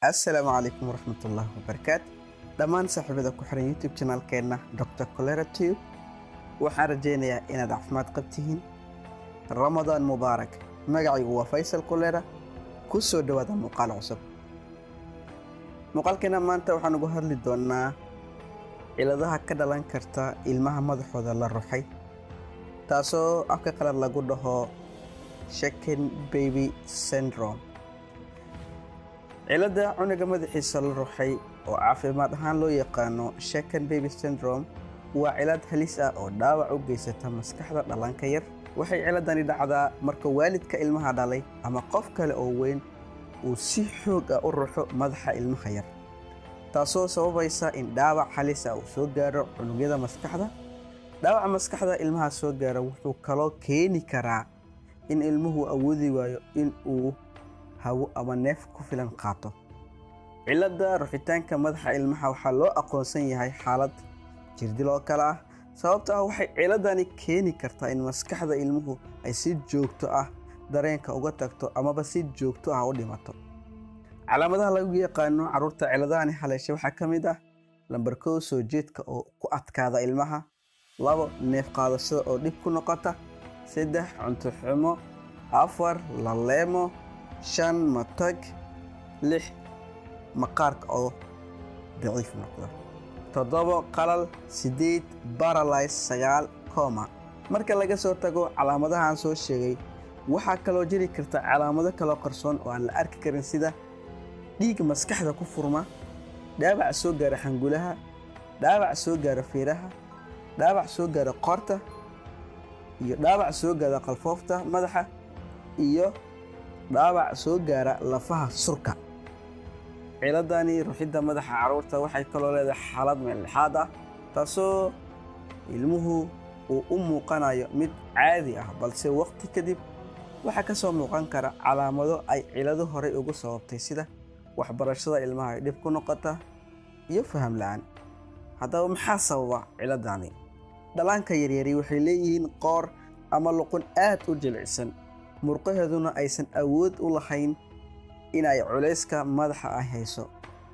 assalaamu calaykum waraxmatullaahi wabarakaatu dhammaan saaxiibada ku xiran youtube janaalkeenna dr colera tube waxaan rajaynayaa inaad caafimaad qabtihiin ramadaan mubaarak magacaygu waa faysal kolera ku soo dhowaada muuqaal cusub muuqaalkeena maanta waxaan ugu hadli doonnaa ciladaha ka dhalan karta ilmaha madaxooda la ruxay taasoo afka qalad lagu dhaho shaken baby syndrome cilada cunuga madaxiisa la ruxay oo caafimaad ahaan loo yaqaano shaken baby syndrome waa cilad halis ah oo dhaawac u geysata maskaxda dhallaanka yar waxay ciladani dhacdaa marka waalidka ilmaha dhalay ama qof kale oo weyn uu si xoog ah u ruxo madaxa ilmaha yar taasoo sababaysa in dhaawac halis ah uu soo gaaro cunugyada maskaxda dhaawaca maskaxda ilmaha soo gaara wuxuu kaloo keeni karaa in ilmuhu awoodi waayo in uu hawo ama neef ku filan qaato cilada ruxitaanka madaxa ilmaha waxaa loo aqoonsan yahay xaalad jirdil oo kale ah sababto ah waxay ciladani keeni kartaa in maskaxda ilmuhu ay si joogto ah dareenka uga tagto amaba si joogto ah u dhimato calaamadaha lagu yaqaano carruurta ciladahani haleesha waxaa ka mid ah lambar kow soo jeedka oo ku adkaada ilmaha labo neef qaadashada oo dhib ku noqota saddex cunto xumo afar laleemo shan matag lix maqaarka oo daciif noqda toddobo qalal siddeed baralys sagaal coma marka laga soo tago calaamadahaan soo sheegay waxaa kaloo jiri karta calaamado kaloo qarsoon oo aan la arki karin sida dhiig maskaxda ku furma dhaawac soo gaara xangulaha dhaawac soo gaara feeraha dhaawac soo gaara qoorta iyo dhaawac soo gaara qalfoofta madaxa iyo dhaawac soo gaara lafaha surka ciladani ruxidda madaxa carruurta waxay kaloo leedahay xaalad meellexaad ah taasoo ilmuhu uu u muuqanayo mid caadi ah balse waqti kadib waxaa ka soo muuqan kara calaamado ay cilado horey ugu sababtay sida waxbarashada ilmaha ay dhib ku noqota iyo faham la-aan haddaba maxaa sababa ciladani dhallaanka yaryari waxay leeyihiin qoor ama luqun aad u jilicsan murqaheeduna aysan awood u lahayn inay culayska madaxa ay hayso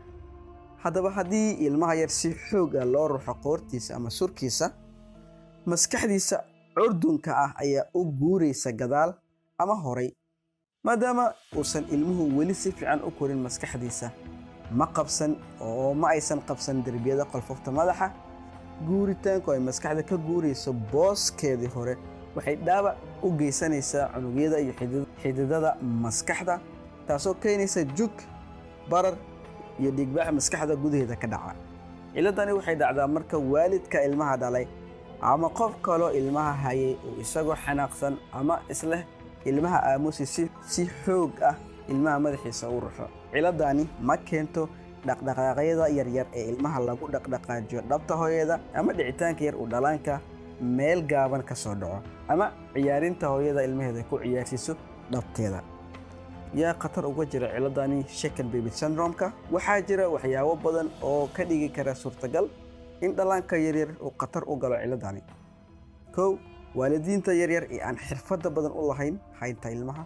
haddaba haddii ilmaha yar si xoog ah loo ruxo qoortiisa ama surkiisa maskaxdiisa curdunka ah ayaa u guuraysa gadaal ama horay maadaama uusan ilmuhu weli si fiican u korin maskaxdiisa ma qabsan oo ma aysan qabsan derbiyada qolfofta madaxa guuritaanku ay maskaxda ka guurayso booskeedii hore waxay dhaawac u geysanaysaa cunugyada iyo xididada maskaxda taasoo keenaysa jug barar iyo dhiigbaax maskaxda gudaheeda ka dhaca ciladani waxay dhacdaa marka waalidka ilmaha dhalay ama qof kaloo ilmaha hayay uu isagoo xanaaqsan ama isleh ilmaha aamusi si xoog ah ilmaha madaxiisa u ruxo ciladani ma keento dhaqdhaqaaqyada yaryar ee ilmaha lagu dhaqdhaqaajiyo dhabta hooyada ama dhicitaanka yar uu dhalaanka meel gaaban ka soo dhaco ama ciyaarinta hooyada ilmaheeda ku ciyaarsiiso dhabteeda yaa khatar uga jira ciladani shaken baby syndrome-ka waxaa jira waxyaabo badan oo ka dhigi kara suurtagal in dhallaanka yaryar uu khatar u galo ciladani kow waalidiinta yaryar ee aan xirfadda badan u lahayn haynta ilmaha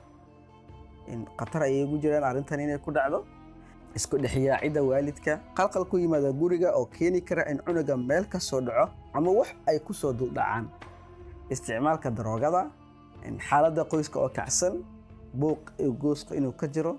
in khatar ayay ugu jiraan arrintan inay ku dhacdo isku dhexyaacidda waalidka qalqal ku yimaada guriga oo keeni kara in cunuga meel ka soo dhaco ama wax ay ku soo duldhacaan isticmaalka daroogada xaaladda qoyska oo kacsan buuq gooska inuu ka jiro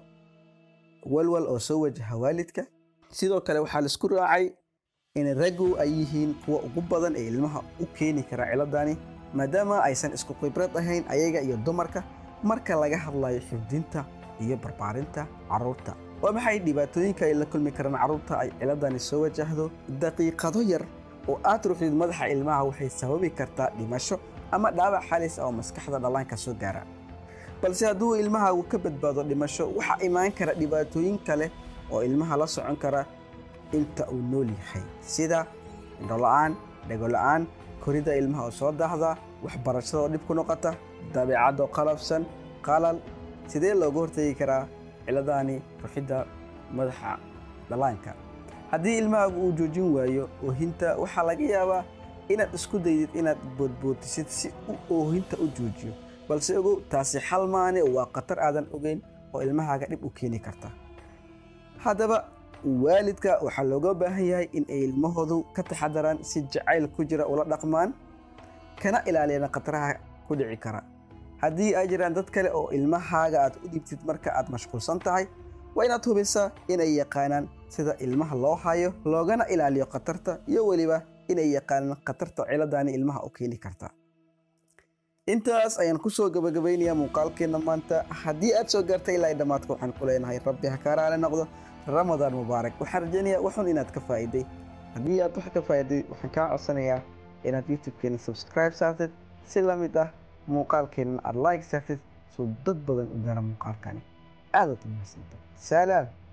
walwal oo soo wajaha waalidka sidoo kale waxaa laisku raacay in raggu ay yihiin kuwa ugu badan ee ilmaha u keeni kara ciladani maadaama aysan isku khibrad ahayn ayaga iyo dumarka marka laga hadlayo xifdinta iyo barbaarinta carruurta waa maxay dhibaatooyinka ay la kulmi karaan carruurta ay ciladani soo wajahdo daqiiqado yar oo aad ruxdid madaxa ilmaha waxay sababi kartaa dhimasho ama dhaawac halis ah oo maskaxda dhallaanka soo gaara balse hadduu ilmaha uu ka badbaado dhimasho waxaa imaan kara dhibaatooyin kale oo ilmaha la socon kara inta uu nool yahay sida indhola-aan dhegola'aan korida ilmaha oo soo daahda waxbarashada oo dhib ku noqota dabeecadoo qalabsan qalal sidee looga hortegi karaa ciladani ruxidda madaxa dhallaanka haddii ilmahaagu uu joojin waayo oohinta waxaa laga yaabaa inaad isku daydid inaad boodboodisid si uu oohinta u joojiyo balse ogow taasi xal maane waa khatar aadan ogeyn oo ilmahaaga dhib u keeni karta haddaba waalidka waxaa looga baahan yahay in ay ilmahoodu ka taxadaraan si jacayl ku jira ula dhaqmaan kana ilaaliyaan khataraha ku dhici kara haddii ay jiraan dad kale oo ilmahaaga aad u dhibtid marka aad mashquulsan tahay waa inaad hubisaa inay yaqaanaan sida ilmaha loo hayo loogana ilaaliyo khatarta iyo weliba inay yaqaanaan khatarta ciladani ilmaha u keeni karta intaas ayaan kusoo gabagabaynayaa muuqaalkeenna maanta haddii aad soo gaartay ilaa dhammaadka waxaan ku leenahay rabbi ha kaa raali noqdo ramadaan mubaarak waxaan rajaynayaa waxun inaad ka faa'iday haddii aad wax ka faa'iday waxaan kaa codsanayaa inaad youtube-keena subscribe saartid si la mid ah muuqaalkeenna aad like saartid soo dad badan u gaara muuqaalkani aadaad u mahadsantahay salaam